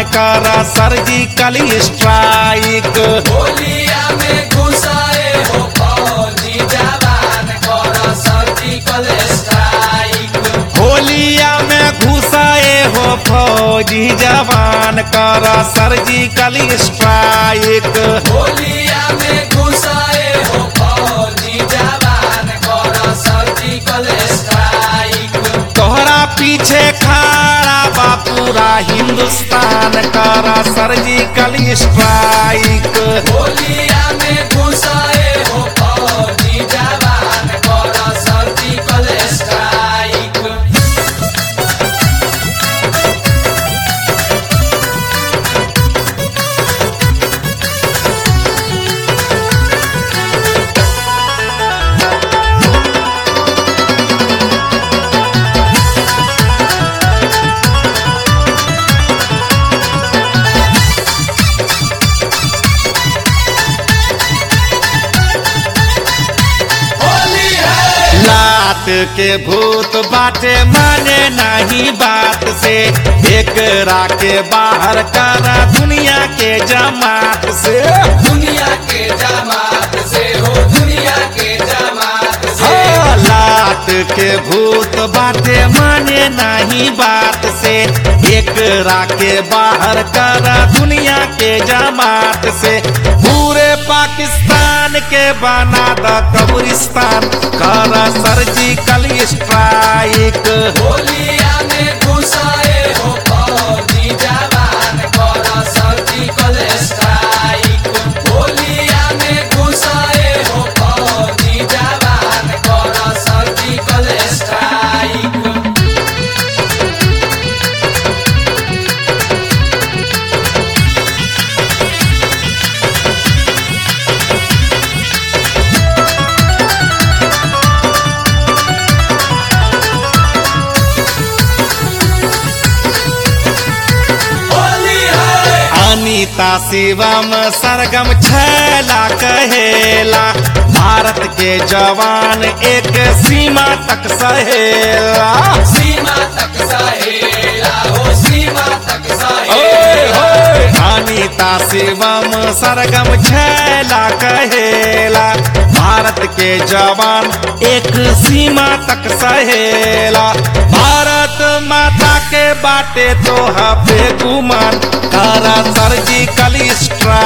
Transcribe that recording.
कर surgical strike होलिया में घुसाए हो फौजी जवान कर सर्जिकल स्ट्राइक होलिया में घुसाए हो फौजी जवान कर सर्जिकल स्ट्राइक होलिया में घुसाए हो फौजी जवान कर सर्जिकल स्ट्राइक तोहरा पीछे खड़ा बा पूरा हिंदुस्तान कर सर्जिकल स्ट्राइक होलिया में घुसाए हो फौजी जवान कर सर्जिकल स्ट्राइक होली है लात के भूत बाटे माने नहीं बात से एक के बाहर करा दुनिया के जमात से दुनिया के जमात से हो दुनिया के जमात से हो लात के भूत बाटे माने नहीं बात से एक के बाहर करा दुनिया के जमात से पूरे पाकिस्तान के बना द कब्रिस्तान कर सर्जिकल स्ट्राइक होलिया में घुसाए हो फौजी जवान कर सर्जिकल स्ट्राइक होलिया में घुसाए हो फौजी जवान कर सर्जिकल स्ट्राइक होली है अनीता शिवम सरगम छैला कहेला भारत के जवान एक सीमा तक सहेला सीमा तक सहेला हो सीमा तक ओए सहेला होए अनीता शिवम सरगम छैला कहेला भारत के जवान एक सीमा तक सहेला भारत माता के बाटे तो पे गुमान करा सर्जिकल स्ट्राइक